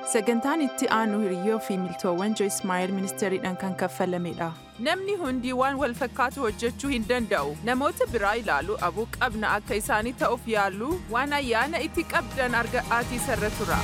Sagantaan itti aanu hiriyyoo fi miltoowwan Joyce Meyer ministeeriidhaan kan kaffalamedha. Namni hundi waan wal fakkaatu hojjechuu hin danda'u. Namoota biraa ilaalu abuu qabna akka isaanii ta'uuf yaalu waan ayyaana itti qabdan arga'aatii sarara tura.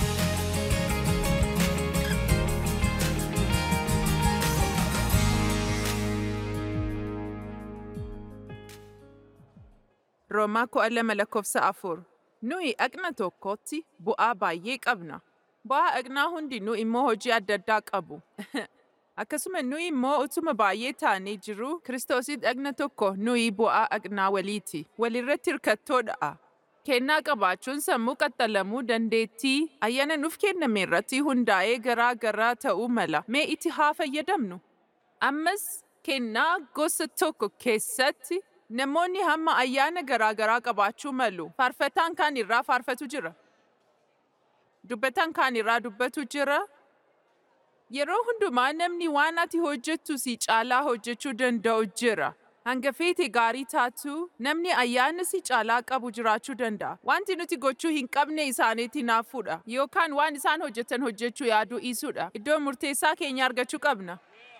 Roomaa kudha lama lakkoofsa afur. Nuyi dhagna tokkotti bu'aa baay'ee qabna. Bu'aa dhagnaa hundinuu immoo hojii adda addaa qabu. Akkasuma nuyi immoo utuma baay'ee taanee jiru Kiristoosii dhagna tokko nuyi bu'aa dhagnaa waliiti. Walirratti hirkattoodha. Kennaa qabaachuun sammuu qaxxalamuu dandeettii ayyaana nuuf kenname irratti hundaa'ee garaa garaa ta'uu mala. Mee itti haa fayyadamnu? Ammas kennaa gosa tokko keessatti namoonni hamma ayyaana garaa garaa qabaachuu malu. Faarfataan kaan irraa faarfatu jira. Dubbataan kaan irraa dubbatu jira. Yeroo hundumaa namni waan ati hojjettu si caalaa hojjechuu danda'u jira. Hanga feete gaarii taatu namni ayyaana si caalaa qabu jiraachuu danda'a. Wanti nuti gochuu hin qabne isaaniitti naafuudha. Yookaan waan isaan hojjetan hojjechuu yaaduu dhiisuudha. Iddoo murteessaa keenya argachuu qabna.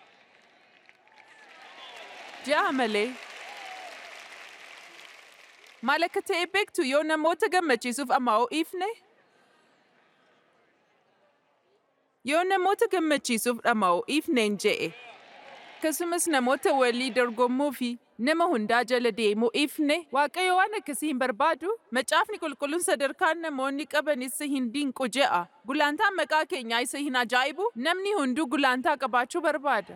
Ja'a malee. Maal akka ta'e beektu yoo namoota gammachiisuuf ammoo ifne? Yoo namoota gammachiisuuf dhama'u ifneen je'e. Akkasumas namoota walii dorgommuu fi nama hundaa jala deemuu ifne waaqayyo waan akkasii hin barbaadu. Macaafni qulqulluun sadarkaan namoonni qaban isa hin dinqu je'a. Gulaantaan maqaa keenyaa isa hin ajaa'ibu namni hunduu gulaantaa qabaachuu barbaada.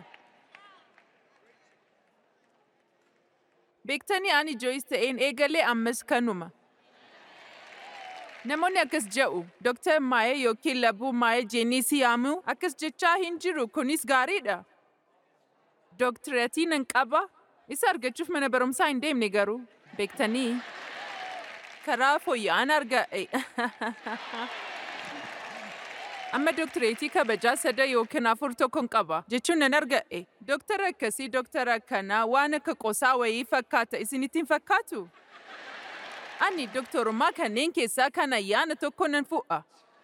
Beektanii ani Joyce ta'een eegalee ammas kanuma. Namoonni akkas jedhu Dr. Maayee yookiin Labuu Maayee jennee si yaamu akkas jechaa hin jiru kunis gaariidha. Dooktireetii nan qaba. Isa argachuuf mana barumsaa hin deemne garuu beektanii karaa fooyya'aan arga'e. Amma dooktireetii kabajaa sada yookiin afur tokkon qaba jechuun nan arga'e. Dooktara akkasii dooktara akkanaa waan akka qosaa wayii fakkaata isinitti hin fakkaatu? Ani dooktorummaa kanneen keessaa kan ayyaana tokko nan fu'a.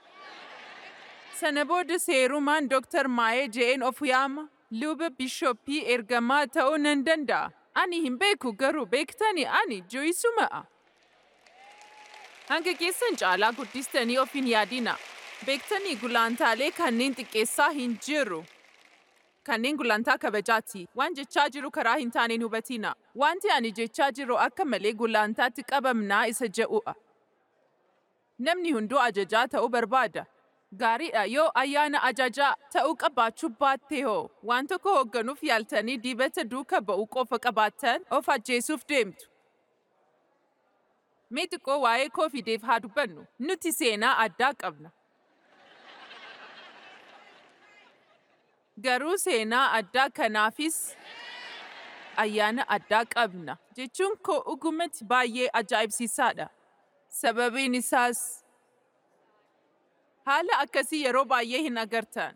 Sana booda seerumaan Dooktar Maayee je'een of yaama. Luba bishooppii ergamaa ta'uu nan danda'a. Ani hin beeku garuu beektani ani jooyisuma'a. Hanga keessan caalaa guddistanii of hin yaadina. Beektanii gulaantaalee kanneen xiqqeessaa hin jiru. Kanneen gulaantaa kabajaati. Waan jechaa jiru karaa hin taaneen hubatina. Wanti ani jechaa jiru akka malee gulaantaatti qabamnaa isa je'u'a. Namni hunduu ajajaa ta'uu barbaada. Gaariidha yoo ayyaana ajajaa ta'uu qabaachuu baatte hoo waan tokko hoogganuuf yaaltanii dibata duuka ba'uu qofa qabaattan of ajjeesuuf deemtu. Mee xiqqoo waa'ee koofideef haa dubbannu nuti seenaa addaa qabna. Garuu seenaa addaa kanaafis ayyaana addaa qabna jechuun koo dhugumatti baay'ee ajaa'ibsiisaadha. Sababiin isaas Haala akkasii yeroo baay'ee hin agartan.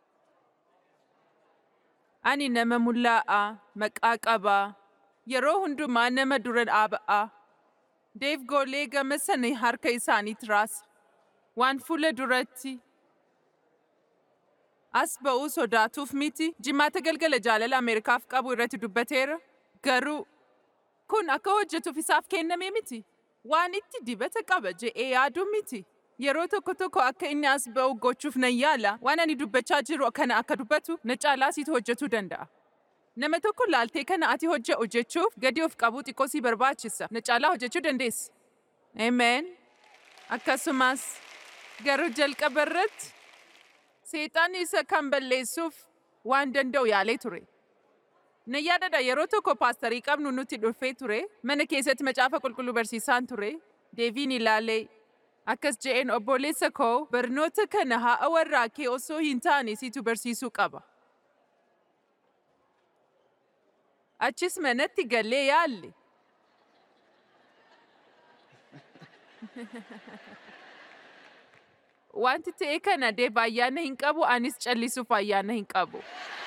Ani nama mul'aa'aa, maqaa qabaa, yeroo hundumaa nama dura dhaaba'aa. Deef goolee gama sana harka isaaniitti raasa. Waan fuula duratti. As ba'uu sodaatuuf miti jimaata galgala jaalala Ameerikaaf qabu irratti dubbateera. Garuu kun akka hojjetuuf isaaf kenname miti. Waan itti dibata qaba je'ee yaaduu miti. Yeroo tokko tokko akka inni as ba'u gochuuf nan yaala waan ani dubbachaa jiru kana akka dubbatu na caalaa situ hojjetuu danda'a. Nama tokko laaltee kana ati hojje'u jechuuf gadi of qabuu xiqqoo si barbaachisa. Na caalaa hojjechuu dandeessa. Ameen. Akkasumas garuu jalqaba irratti seexaan isa kan balleessuuf waan danda'u yaalee ture. Na yaadadha yeroo tokko paastarii qabnu nuti dhufee ture mana keessatti macaafa qulqulluu barsiisaan ture deeviin ilaalee Akkas je'een obboleessa koo barnoota kana haa warraa kee osoo hin taane situ barsiisuu qaba. Achis manatti gallee yaalle. Wanti ta'e kana deeb ayyaana hin qabu anis callisuuf ayyaana hin qabu.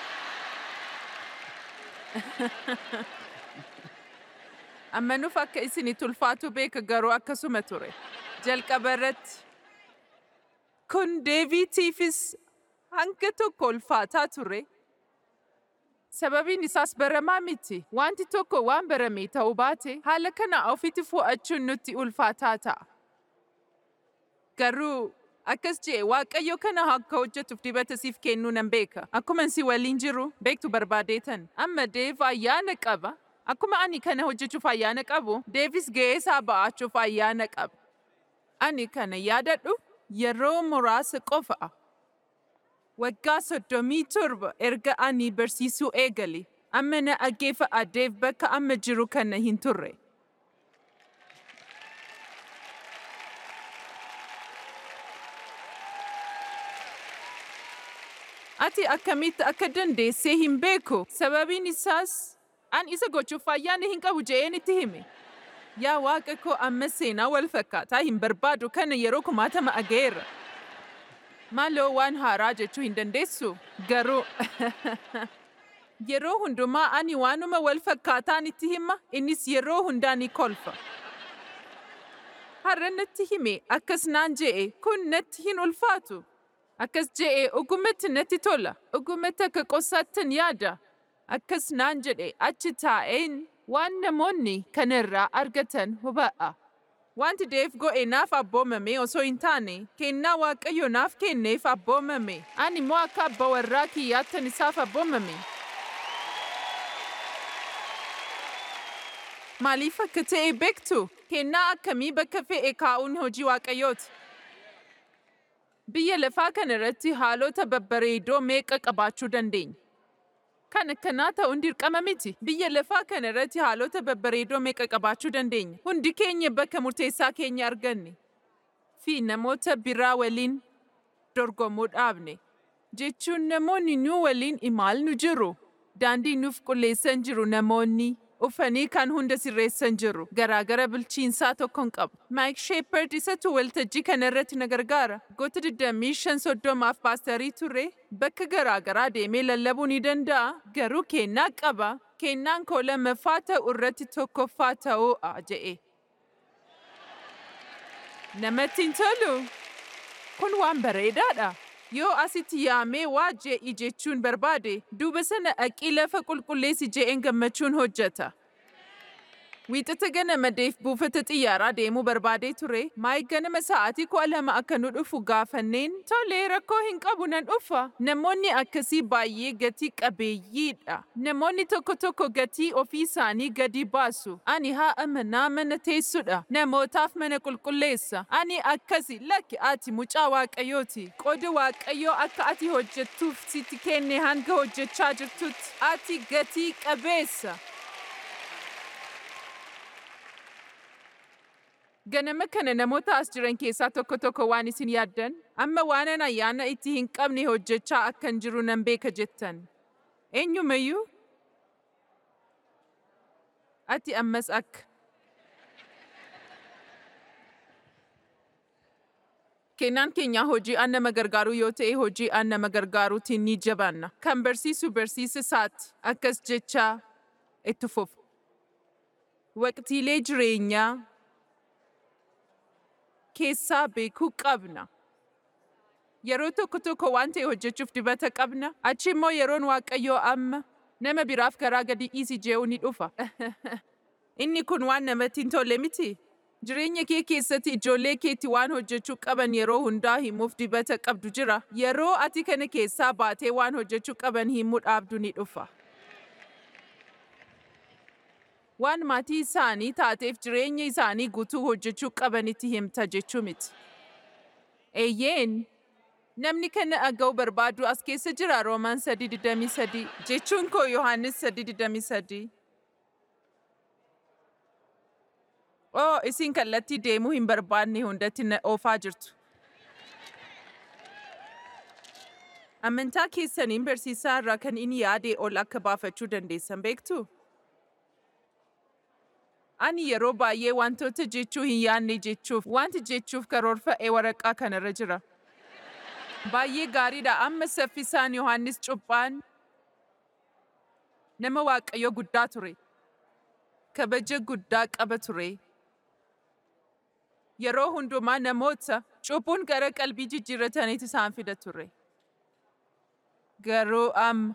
Ammanuuf akka isinitti ulfaatu beeka garuu akkasuma ture. jalqaba irratti kun deebiitiifis hanga tokko ulfaataa ture. Sababiin isaas baramaa miti. Wanti tokko waan barame ta'uu baate haala kana ofitti fudhachuun nutti ulfaataa ta'a. Garuu akkas jee waaqayyo kana akka hojjetuuf dibata siif kennuu nan beeka. Akkuma si waliin jiru beektu barbaadeetan. Amma Deev ayyaana qaba. Akkuma ani kana hojjechuuf ayyaana qabu, Deevis ga'ee isaa ba'achuuf ayyaana qaba. Ani kana yaadadhu yeroo muraasa qofa'a. Waggaa soddomii torba erga ani barsiisuu eegale. Amma na dhaggeeffadha Deev bakka amma jiru kana hin turre. Ati akkamitti akka dandeessee hin beeku. Sababiin isaas an isa gochuuf ayyaana hin qabu je'een itti hime. Yaa waaqa koo amma seenaa wal fakkaataa hin barbaadu kana yeroo kumaatama ageera. Maaloo waan haaraa jechuu hin dandeessu. Garuu yeroo hundumaa ani waanuma wal fakkaataan itti hima innis yeroo hundaa ni kolfa. Har'a natti hime akkas naan je'e kun natti hin ulfaatu. Akkas je'e ogumatti natti tola. Ogumatti akka qosaattan yaada. Akkas naan jedhe achi taa'een waan namoonni kanarraa argatan hubadha. Wanti Deef go'e naaf abboomame osoo hin taane kennaa waaqayyo naaf kenneef abboomame. Ani immoo akka abba warraa kiyyaattan isaaf abboomame. Maaliif akka ta'e beektu? Kennaa akkamii bakka fe'e kaa'uun hojii waaqayyooti. Biyya lafaa kana irratti haalota babbareedoo meeqa qabaachuu dandeenya? Kan akkanaa ta'uun dirqama miti. Biyya lafaa kana irratti haalota babbareedoo meeqa qabaachuu dandeenya? Hundi keenya bakka murteessaa keenya arganne. Fi namoota biraa waliin dorgomuu dhaabne. Jechuun namoonni nu waliin imaalnu jiru. Daandii nuuf qulleessan jiru namoonni. Ufanii kan hunda sirreessan jiru. Garaagara bulchiinsaa tokkoon qabu. Mike Shepard isatu waltajjii kana irratti na gargaara. Goota 25 soddomaaf paastarii ture. Bakka garaagaraa deemee lallabuu ni danda'a. Garuu kennaa qaba. Kennaan koo lammaffaa ta'u irratti tokkoffaa ta'uudha je'e. Namatti hin tolu. Kun waan bareedaadha. Yoo asitti yaamee waa je'i jechuun barbaade, duuba sana dhaqii lafa qulqulleessi je'een gammachuun hojjeta. Wiixata ganama Deef buufata xiyyaaraa deemuu barbaadee ture. Maayik ganama sa'aatii kudha lama akka nu dhufu gaafanneen tolee rakkoo hin qabu nan dhufa. Namoonni akkasii baay'ee gatii qabeeyyiidha. Namoonni tokko tokko gatii ofii isaanii gadi baasu. Ani haa manaa mana teessudha. Namootaaf mana qulqulleessa. Ani akkasi lakki ati mucaa waaqayyooti. Qooda waaqayyoo akka ati hojjettuuf sitti kenne hanga hojjechaa jirtutti. Ati gatii qabeessa. Ganama kana namoota as jiran keessaa tokko tokko waan isin yaaddan, amma waanan ayyaana itti hin qabne hojjechaa akkan jiru nan beeka jettan. Eenyumayyuu? Ati ammas akka. Kennaan keenya hojii aan nama gargaaruu yoo ta'e hojii aan nama gargaaruutiin ni jabaanna. Kan barsiisu barsiisa isaati. Akkas jechaa itti fufu. Waqtiilee jireenyaa keessaa beekuu qabna. Yeroo tokko tokko waan ta'e hojjechuuf dibata qabna. Achi immoo yeroon waaqayyoo amma nama biraaf garaa gadi dhiisi je'u ni dhufa. Inni kun waan namatti hin tolle miti. Jireenya kee keessatti ijoollee keetti waan hojjechuu qaban yeroo hundaa himuuf dibata qabdu jira. Yeroo ati kana keessaa baatee waan hojjechuu qaban himuu dhaabdu ni dhufa. waan maatii isaanii taateef jireenya isaanii guutuu hojjechuu qabanitti himta jechuu miti. Eeyyeen, namni kana dhaga'uu barbaadu as keessa jira Roomaan 3:23 jechuun koo Yohaannis 3:23. Oo, isin kallattii deemuu hin barbaanne hundatti na oofaa jirtu. Amantaa keessaniin barsiisaa irraa kan inni yaade ol akka baafachuu dandeessan beektu? Ani yeroo baay'ee wantoota jechuu hin yaadne jechuuf wanti jechuuf karoorfa'ee waraqaa kanarra jira. Baay'ee gaariidha amma saffisaan Yohaannis Cuuphaan nama waaqayyo guddaa ture. Kabaja guddaa qaba ture. Yeroo hundumaa namoota Cuphuun gara qalbii jijjiirrataniitu isaan fida ture. Garuu amma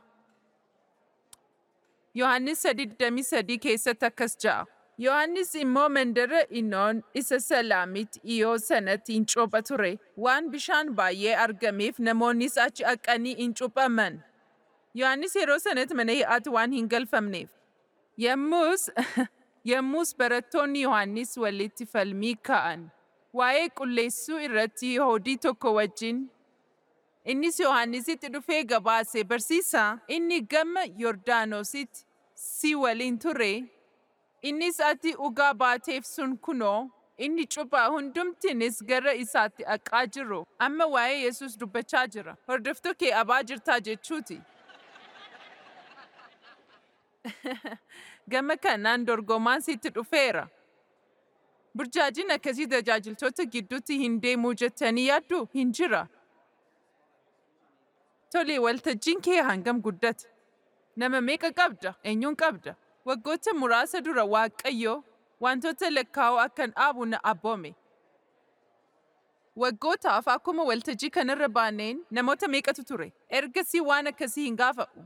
Yohaannis 3:23 keessatti akkas ja'a. Yohaannis immoo mandara Inoon isa Salaamitti dhiyoo sanatti hin cuupha ture. Waan bishaan baay'ee argameef namoonnis achi dhaqanii hin cuuphaman. Yohaannis yeroo sanatti mana hidhaatti waan hin galfamneef. Yommus yommus barattoonni Yohaannis walitti falmii ka'an. Waa'ee qulleessuu irratti Yihuudii tokko wajjin Innis Yohaannisitti dhufee gabaase barsiisaa inni gama Yordaanositti si waliin ture. Innis ati dhugaa baateef sun kunoo inni cuphaa hundumtinis gara isaatti dhaqaa jiru. Amma waa'ee Yesuus dubbachaa jira. Hordoftuu kee abaa jirtaa jechuuti. Gama kanaan dorgomaan sitti dhufeera. Burjaajiin akkasii tajaajiltoota gidduutti hin deemuu jettanii yaaddu hin jira. Tole waltajjiin kee hangam guddate? Nama meeqa qabda? Eenyuun qabda? Waggoota muraasa dura Waaqayyo wantoota lakkaa'oo akkan dhaabu na abboome. Waggootaaf akkuma waltajjii kanarra baaneen namoota meeqatu ture? Ergasii waan akkasii hin gaafa'u.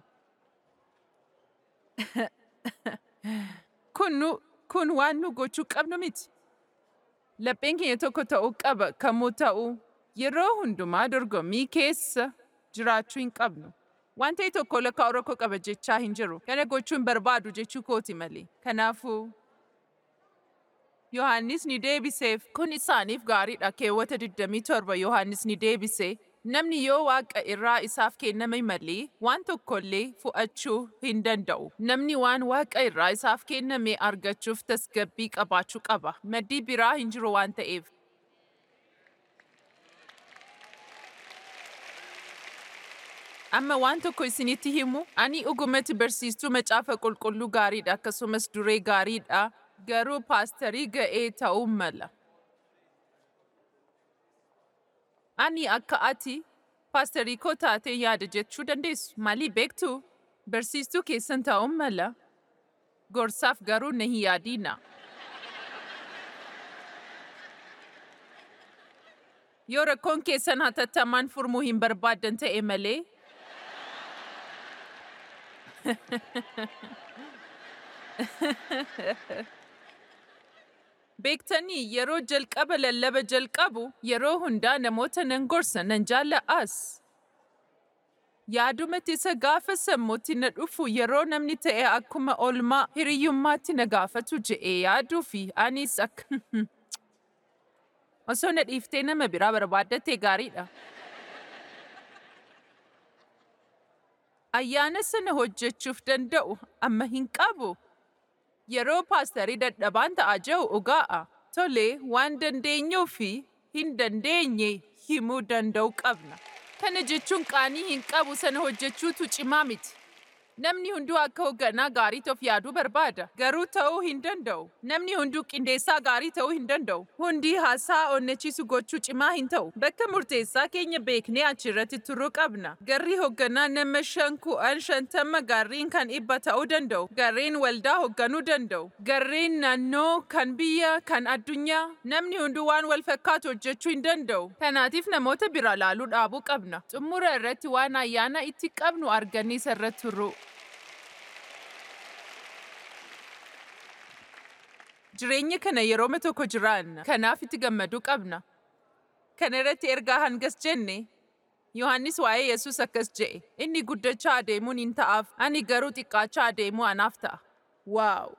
kun, nu, kun waan nu gochuu qabnu miti. Lapheen keenya tokko ta'uu qaba kamuu ta'u yeroo hundumaa dorgommii keessa jiraachuu hin qabnu. Waan ta'e tokko lakkaa'uu rakkoo qaba jechaa hin jiru. Kana gochuu hin barbaadu jechuu kooti malee. Kanaafuu Yohaannis ni deebiseef kun isaaniif gaariidha keewwata 27 Yohaannis ni deebise. Namni yoo waaqa irraa isaaf kenname malee waan tokkollee fu'achuu hin danda'u. Namni waan waaqa irraa isaaf kenname argachuuf tasgabbii qabaachuu qaba. Maddii biraa hin jiru waan ta'eef. Amma waan tokko isinitti himu, ani dhugumatti barsiistuu macaafa qulqulluu gaariidha akkasumas duree gaariidha. Garuu paastarii ga'ee ta'uu mala. Ani akka ati paastarii koo taatee yaada jechuu dandeessu. Maalii beektu? Barsiistuu keessan ta'uu mala. Gorsaaf garuu na hin yaadina. Yoo rakkoon keessan hatattamaan furmuu hin barbaaddan ta'e malee, Beektanii yeroo jalqaba lallaba jalqabu yeroo hundaa namoota nan gorsa nan jaalla'as. Yaadumatti isa gaafa sammuutti na dhufu yeroo namni ta'e akkuma oolmaa hiriyyummaatti na gaafatu je'ee yaaduu fi anis akka osoo na dhiiftee nama biraa barbaaddattee gaariidha. Ayyaana sana hojjechuuf danda'u amma hin qabu. Yeroo paastarii dadhabaan ta'aa jiru dhugaa'a. Tole waan dandeenyuu fi hin dandeenye himuu danda'u qabna. Kana jechuun qaanii hin qabu sana hojjechuutu cimaa miti. Namni hunduu akka hoogganaa gaarii ta'uuf yaaduu barbaada. Garuu ta'uu hin danda'u. Namni hunduu qindeessaa gaarii ta'uu hin danda'u. Hundi haasaa onnachiisu gochuu cimaa hin ta'u. Bakka murteessaa keenya beeknee achirratti turuu qabna. Garri hoogganaa nama shan ku'an shantama garriin kan dhibba ta'uu danda'u. Garreen waldaa hoogganuu danda'u. Garreen naannoo kan biyya kan addunyaa. Namni hunduu waan wal fakkaatu hojjechuu hin danda'u. Kanaatiif namoota bira laaluu dhaabuu qabna. Xumura irratti waan ayyaana itti qabnu arganii sarara turru. Jireenya kana yerooma tokko jiraanna. Kanaaf itti gammaduu qabna. Kana irratti ergaa hangas jenne Yohaannis waa'ee Yesuus akkas je'e. Inni guddachaa adeemuun hin ta'aaf, ani garuu xiqqaachaa adeemuu anaaf ta'a. Waaw!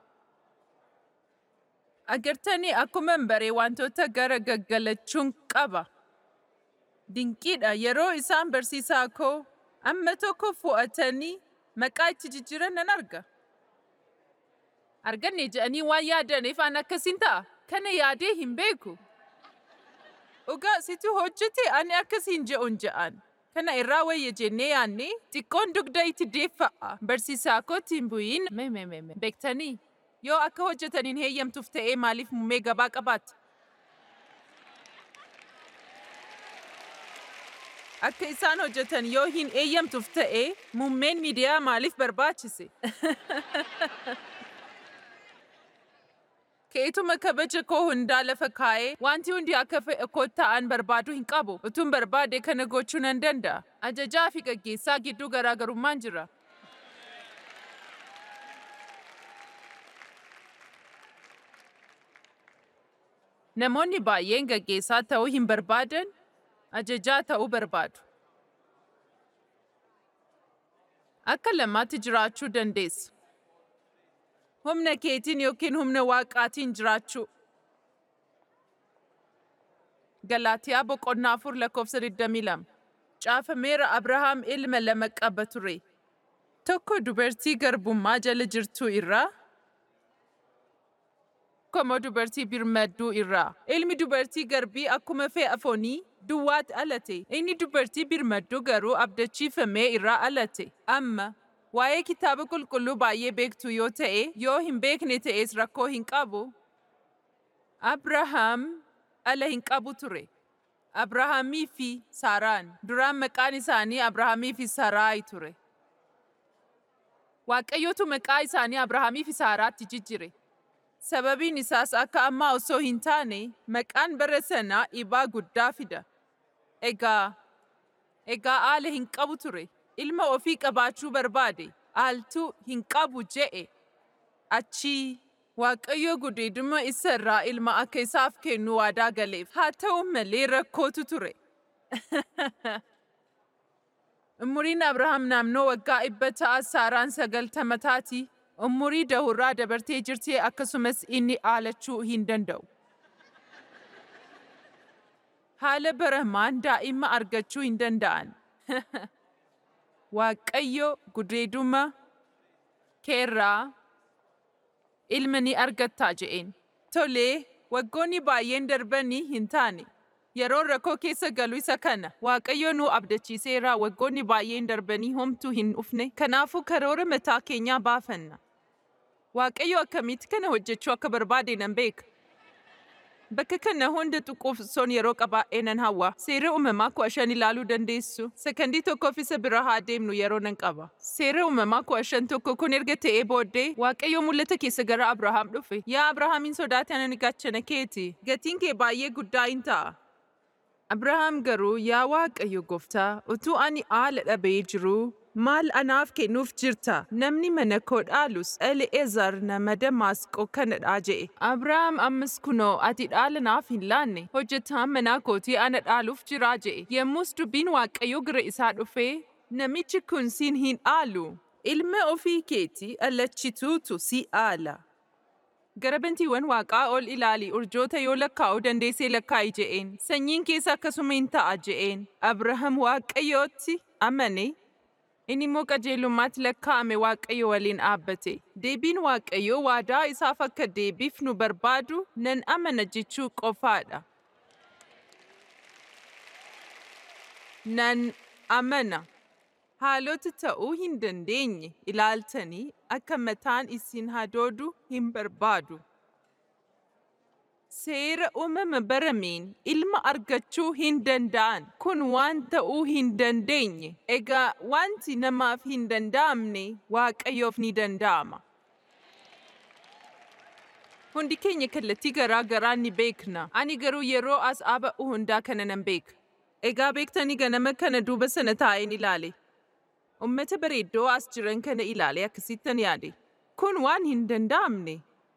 Agartanii akkuma baree wantoota gara gaggalachuun qaba. Dinqiidha yeroo isaan barsiisaa koo amma tokko fo'atanii maqaa itti jijjiiran nan arga. Arganne jedhanii waan yaadaniif an akkasiin ta'a. Kana yaadee hin beeku. Dhugaa situ hojjete ani akkasiin je'uun je'an. Kana irraa wayya jennee yaanne xiqqoon dugda itti deeffa'a. Barsiisaa kootti hin bu'iin beektanii yoo akka hojjetaniin heeyyamtuuf ta'ee maaliif muummee gabaa qabaatti? Akka isaan hojjetan yoo hin eeyyamtuuf ta'e muummeen miidiyaa maaliif barbaachise? Keetuma kabaja koo hundaa lafa kaa'ee wanti hundi akka fe'e kotta'an barbaaduu hin qabu. Utuun barbaade kana gochuu nan danda'a. Ajajaa fi gaggeessaa gidduu garaagarummaan jira. Namoonni baay'een gaggeessaa ta'uu hin barbaadan, ajajaa ta'uu barbaadu. Akka lamaatti jiraachuu dandeessu. Humna keetiin yookiin humna waaqaatiin jiraachuu. Galaatiyaa boqonnaa afur lakkoofsa 22. Caafameera Abrahaam ilma lama qaba ture. Tokko dubartii garbummaa jala jirtuu irraa, tokko dubartii birmadduu irraa. Ilmi dubartii garbii akkuma fe'a foonii duwwaatti alate. Inni dubartii birmadduu garuu abdachiifamee irraa alate. Amma waa'ee kitaaba qulqulluu baay'ee beektu yoo ta'e, yoo hin beekne ta'es rakkoo hin qabu. Abrahaam ala hin qabu ture. Abrahaamii fi Saaraan. Duraan maqaan isaanii Abrahaamii fi Saaraayi ture. Waaqayyotu maqaa isaanii Abrahaamii fi Saaraatti jijjire. Sababiin isaas akka ammaa osoo hin taane maqaan bara sanaa ibaa guddaa fida. Egaa, egaa aala hin qabu ture. Ilma ofii qabaachuu barbaade. Aaltuu hin qabu je'e. Achii Waaqayyo gudeeduma isa irraa ilma akka isaaf kennu waadaa galeef. Haa ta'u malee rakkootu ture. Umuriin Abrahaam naannoo waggaa dhibba ta'a Saaraan sagaltama taati. Umurii dahurraa dabartee jirti akkasumas inni aalachuu hin danda'u. Haala baramaan daa'ima argachuu hin danda'an. Waaqayyo gudeeduma keerraa ilma ni argattaa je'een. Tolee, waggoonni baay'een darbanii hin taane. Yeroon rakkoo keessa galu isa kana. Waaqayyo nu abdachiiseera waggoonni baay'een darbanii homtuu hin dhufne. Kanaafuu karoora mataa keenyaa baafanna. Waaqayyo akkamitti kana hojjechuu akka barbaade nan beeka. Bakka kana hunda tuquuf son yeroo qabaa'ee nan hawwa. Seera uumamaa kudha shan ilaaluu dandeessu. Sekandii tokkoof isa bira haa deemnu yeroo nan qaba. Seera uumamaa kudha shan tokko kun erga ta'ee booddee Waaqayyo mul'ata keessa gara Abrahaam dhufe. Yaa Abrahaamin sodaate ani gaachana keeti. Gatiin kee baay'ee guddaa hin ta'a. Abrahaam garuu yaa Waaqayyo gooftaa utuu ani haala dhabee jiruu maal anaaf kennuuf jirta? Namni mana koo dhaalus Eli'eezar nama Damaasqoo kanadha je'e. Abrahaam ammas kunoo ati dhaala naaf hin laanne hojjetaan manaa kootii ana dhaaluuf jira je'e. Yommus dubbiin Waaqayyoo gara isaa dhufee namichi kun siin hin dhaalu. Ilma ofii keetii allachituutu si dhaala. Gara bantiiwwan waaqaa ol ilaali urjoota yoo lakkaa'uu dandeessee lakkaa'i je'een. Sanyiin keessa akkasuma hin ta'a je'een. Abrahaam Waaqayyootti amane. Inni immoo qajeelummaatti lakkaa'ame Waaqayyo waliin dhaabbate. Deebiin Waaqayyoo waadaa isaaf akka deebiif nu barbaadu nan amana jechuu qofaadha. Nan amana. Haalota ta'uu hin dandeenye ilaaltanii akka mataan isin hadoodu hin barbaadu. Seera uumama barameen ilma argachuu hin danda'an kun waan ta'uu hin dandeenye. Egaa wanti namaaf hin danda'amne waaqayyoof ni danda'ama. Hundi keenya kallattii garaa garaa ni beekna. Ani garuu yeroo as dhaaba'u hundaa kana nan beeka. Egaa beektanii ganama kana duuba sana taa'een ilaale. Uummata bareeddoo as jiran kana ilaale akkasittan yaade. Kun waan hin danda'amne.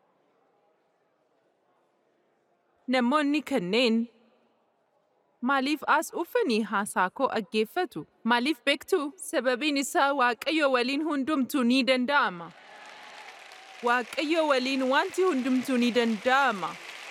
Namoonni kanneen maaliif as dhufanii haasaa koo dhaggeeffatu? Maaliif beektu? Sababiin isaa Waaqayyo waliin hundumtuu ni danda'ama. Waaqayyo waliin wanti hundumtuu ni danda'ama.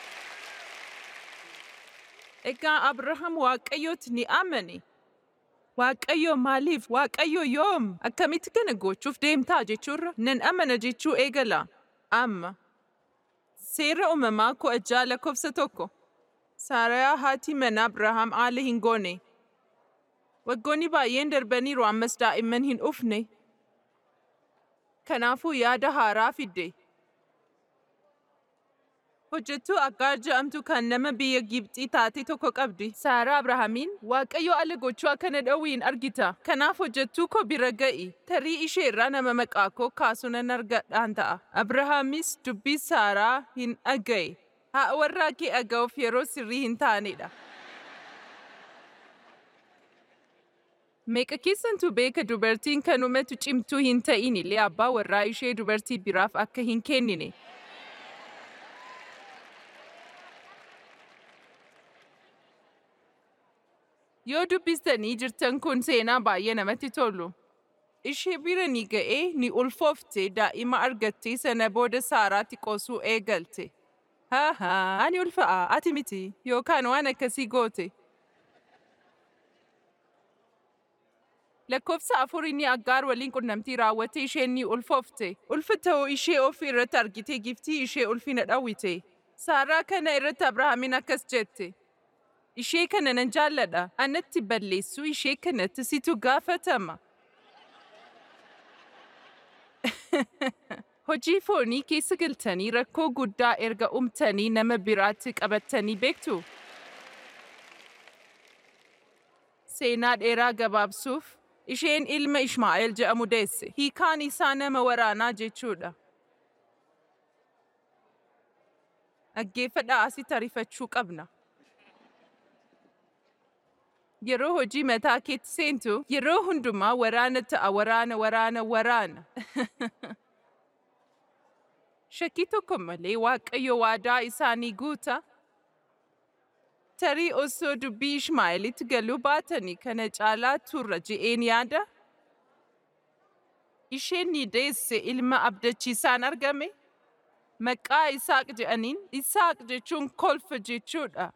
Egaa Abrahaam Waaqayyootti ni amane. Waaqayyo maaliif? Waaqayyo yoom? Akkamitti kana gochuuf deemtaa jechuurra? Nan amana jechuu eegala. Amma. Seera uumamaa kudha ja'a lakkoofsa tokko. Saarayaa haati mana Abrahaam haala hin goone. Waggoonni baay'een darbaniiru ammas daa'imman hin dhufne. Kanaafuu yaada haaraa fidde. Hojjettuu Aggaar jedhamtu kan nama biyya Gibxii taate tokko qabdi. Saaraa Abrahaamiin Waaqayyo ala gochuu akkana dhowwiin argita. Kanaaf hojjettuu koo bira ga'i. Tarii ishee irraa nama maqaa koo kaasuu nan argadhaan ta'a. Abrahaamis dubbii Saaraa hin dhaga'e. Haa warraa kee dhaga'uuf yeroo sirrii hin taanedha. Meeqa keessantu beeka dubartiin kanumatu cimtuu hin ta'in illee abbaa warraa ishee dubartii biraaf akka hin kennine. Yoo dubbistanii jirtan kun seenaa baay'ee namatti tolu. Ishee bira ni ga'ee ni ulfoofte daa'ima argattee sana booda saaraatti qosuu eegalte. Haa haa ani ulfa'a ati miti yookaan waan akkasii goote. Lakkoofsa afur inni aggaar waliin qunnamtii raawwatte isheen ni ulfoofte. Ulfa ta'uu ishee ofii irratti argite giftii ishee ulfina dhawwite. Saaraa kana irratti Abrahaamiin akkas jette. Ishee kana nan jaalladha. Anatti balleessuu ishee kanatti situ gaafatama. Hojii foonii keessa galtanii rakkoo guddaa erga umtanii nama biraatti qabattanii beektu. Seenaa dheeraa gabaabsuuf isheen ilma Ishmaa'eel jedhamu deesse. Hiikaan isaa nama waraanaa jechuudha. Dhaggeeffadhaa asitti ariifachuu qabna. Yeroo hojii mataa keetti seentu yeroo hundumaa waraana ta'a waraana waraana waraana. Shakkii tokko malee Waaqayyo waadaa isaanii guuta. Tarii osoo dubbii Ishmaa'eelitti galuu baatanii kana caalaa turra je'een yaada. Isheen ni deesse ilma abdachiisaan argame. Maqaa Isaaq jedhaniin Isaaq jechuun kolfa jechuudha.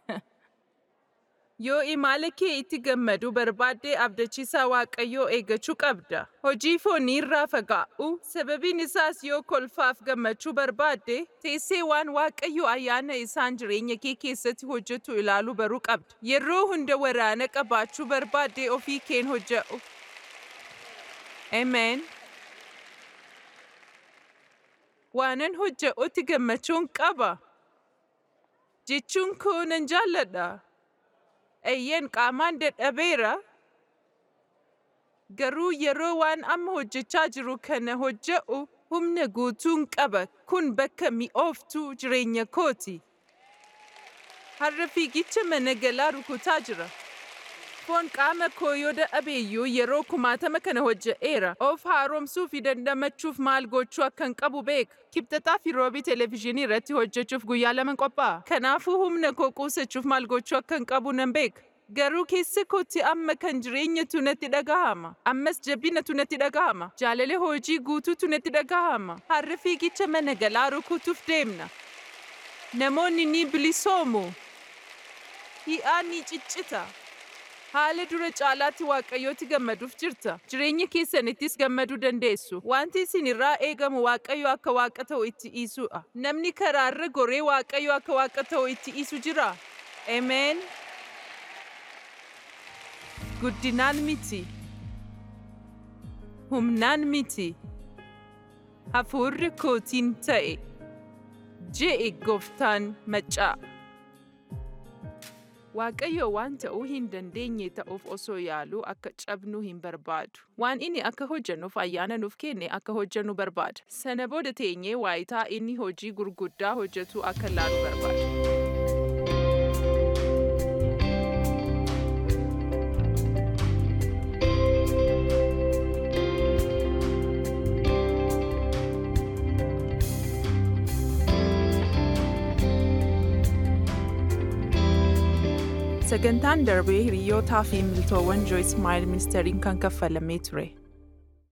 Yoo imala kee itti gammadu barbaaddee abdachiisaa Waaqayyoo eeggachuu qabda. Hojii foonii irraa fagaa'u sababiin isaas yoo kolfaaf gammachuu barbaadde teessee waan Waaqayyo ayyaana isaan jireenya kee keessatti hojjetu ilaaluu baruu qabda. Yeroo hunda waraana qabaachuu barbaadde ofii keen hojje'u. Ameen. Waanan hojje'utti gammachuun qaba. Jechuun koo nan jaalladha. Eeyyeen qaamaan dadhabeera. Garuu yeroo waan amma hojjechaa jiru kana hojje'u humna guutuun qaba. Kun bakka mi'ooftuu jireenya kooti. Har'a fiigicha mana galaa rukutaa jira. Foon qaama koo yoo dadhabeeyyuu yeroo kumaatama kana hojje'eera. Of haaromsuu fi dandamachuuf maal gochuu akkan qabu beeka. Kibxataa fi roobii televezyiinii irratti hojjechuuf guyyaa lama qophaa'a. Kanaafuu humna koo quusachuuf maal gochuu akkan qabu nan beeka. Garuu keessa kootti amma kan jireenyatu natti dhagahama. Ammas jabinatu natti dhagahama. Jaalala hojii guutuutu natti dhagahama. Har'a fiigicha mana galaa rukutuuf deemna. Namoonni ni bilisoomu. Hi'aan ni ciccita. Haala dura caalaatti waaqayyootti gammaduuf jirta. Jireenya keessanittis gammaduu dandeessu. Wanti isin irraa eegamu waaqayyo akka waaqa ta'u itti dhiisuudha. Namni karaarra goree waaqayyo akka waaqa ta'u itti dhiisu jira. Ameen. Guddinaan miti. Humnaan miti. Hafuurri kootiin ta'e. Je'e gooftaan maccaa. Waaqayyo waan ta'uu hin dandeenye ta'uuf osoo yaaluu akka cabnuu hin barbaadu. Waan inni akka hojjennuuf ayyaana nuuf kenne akka hojjennu barbaada. Sana booda teenyee waayitaa inni hojii gurguddaa hojjetu akka laalu barbaada. Sagantaan darbee hiriyootaa fi miltoowwan Joyce Maayil ministeeriin kan kaffalamee ture.